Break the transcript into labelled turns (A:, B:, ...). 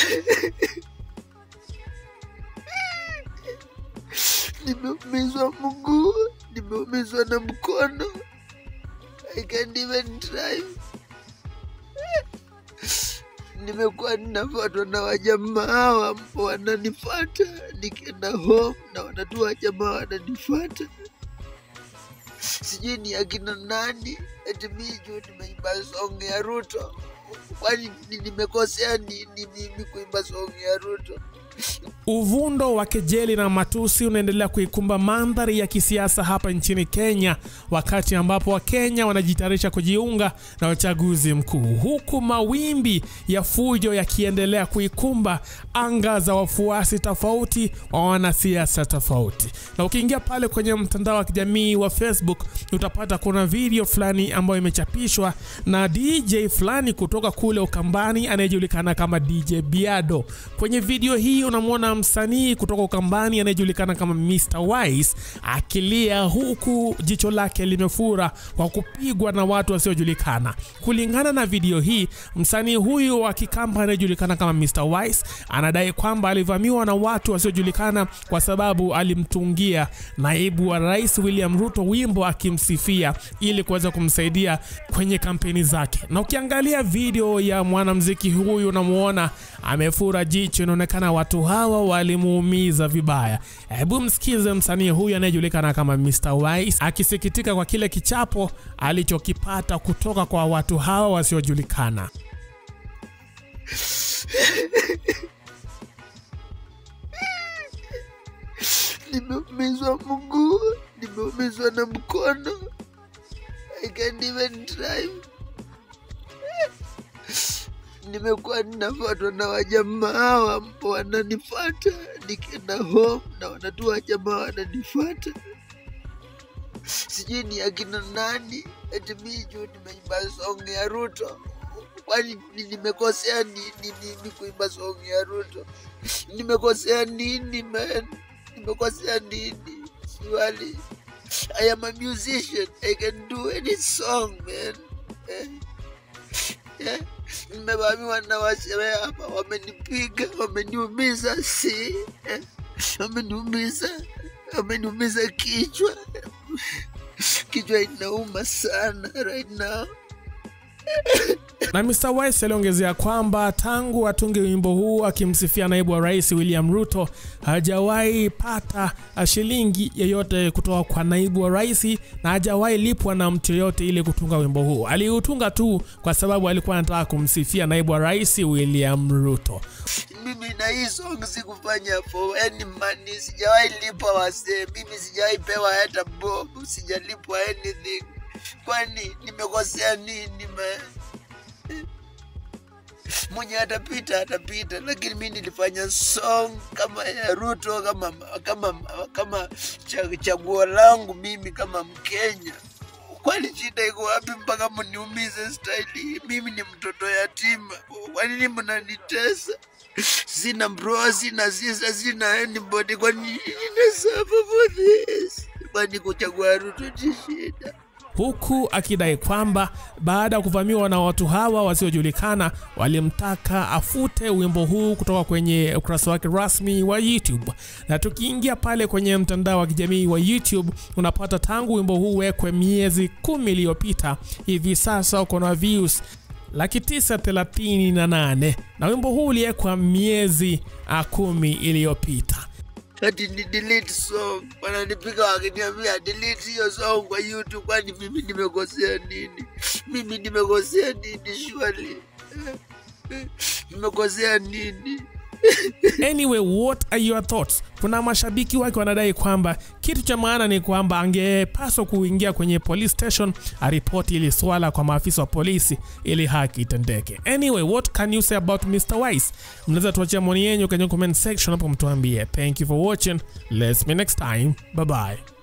A: Nimeumizwa mguu, nimeumizwa na mkono. I can't even drive. Nimekuwa ninafuatwa na wajamaa wa- wananifuata, nikienda home na wanatu wajamaa wananifuata, sijui ni akina nani. Eti mi juu nimeimba song ya Ruto, kwani ni- nimekosea nini mimi kuimba song ya Ruto?
B: Uvundo wa kejeli na matusi unaendelea kuikumba mandhari ya kisiasa hapa nchini Kenya, wakati ambapo Wakenya wanajitayarisha kujiunga na uchaguzi mkuu, huku mawimbi ya fujo yakiendelea kuikumba anga za wafuasi tofauti wa wanasiasa tofauti. Na ukiingia pale kwenye mtandao wa kijamii wa Facebook utapata kuna video fulani ambayo imechapishwa na DJ fulani kutoka kule Ukambani anayejulikana kama DJ Biado. Kwenye video hii unamwona msanii kutoka Ukambani anayejulikana kama Mr Wise akilia huku jicho lake limefura kwa kupigwa na watu wasiojulikana. Kulingana na video hii, msanii huyu wa Kikamba anayejulikana kama Mr Wise anadai kwamba alivamiwa na watu wasiojulikana kwa sababu alimtungia naibu wa rais William Ruto wimbo akimsifia ili kuweza kumsaidia kwenye kampeni zake. Na ukiangalia video ya mwanamuziki huyu unamuona amefura jicho, inaonekana watu hawa walimuumiza vibaya. Hebu msikize msanii huyu anayejulikana kama Mr Wise akisikitika kwa kile kichapo alichokipata kutoka kwa watu hawa wasiojulikana.
A: Nimeumizwa mguu, nimeumizwa na mkono. I can't even drive. Nimekuwa ninafuatwa na wajamaa wa- wananifuata, nikienda home na wanatu wajamaa wananifuata, sijui ni akina nani. Eti mi juu nimeimba song ya Ruto, kwani ni- nimekosea nini mimi kuimba song ya Ruto? Nimekosea nini man? Nimekosea nini? Swali. I am a musician. I can do any song, man. Eh? Eh? Nimevamiwa na washewe hapa, wamenipiga, wameniumiza, si eh? Wameniumiza, wameniumiza kichwa. Kichwa inauma sana right now.
B: Na Mr Wise aliongezea kwamba tangu atunge wimbo huu akimsifia naibu wa rais William Ruto hajawahi pata shilingi yoyote kutoka kwa naibu wa rais na hajawahi lipwa na mtu yoyote ili kutunga wimbo huu. Aliutunga tu kwa sababu alikuwa anataka kumsifia naibu wa rais William Ruto.
A: mimi na hii song sikufanya for any money, sijawahi lipwa wasee, mimi sijawahi pewa hata bob, sijalipwa anything. Kwani nimekosea nini man? Mwenye atapita atapita, lakini mi nilifanya song kama ya Ruto, kama kama kama cha- chaguo langu mimi kama Mkenya. Kwani shida iko wapi mpaka mniumize staili hii? Mimi ni mtoto yatima, kwa nini mnanitesa? Sina bro, sina sister, sina anybody. Kwa nini nina suffer for this? Kwani kuchagua Ruto ni shida?
B: huku akidai kwamba baada ya kuvamiwa na watu hawa wasiojulikana walimtaka afute wimbo huu kutoka kwenye ukurasa wake rasmi wa YouTube. Na tukiingia pale kwenye mtandao wa kijamii wa YouTube unapata tangu wimbo huu wekwe miezi kumi iliyopita, hivi sasa uko na views laki tisa thelathini na nane na wimbo huu uliwekwa miezi ah, kumi iliyopita.
A: ati ni delete song, wananipiga wakiniambia delete hiyo song kwa YouTube. Kwani mimi nimekosea nini? Mimi nimekosea nini? Surely nimekosea nini?
B: Anyway, what are your thoughts? Kuna mashabiki wake wanadai kwamba kitu cha maana ni kwamba angepaswa kuingia kwenye police station aripoti ili swala kwa maafisa wa polisi ili haki itendeke. Anyway, what can you say about Mr. Wise? Mnaweza tuachia maoni yenu kwenye comment section hapo, mtuambie. Thank you for watching. Let's meet next time. Bye bye.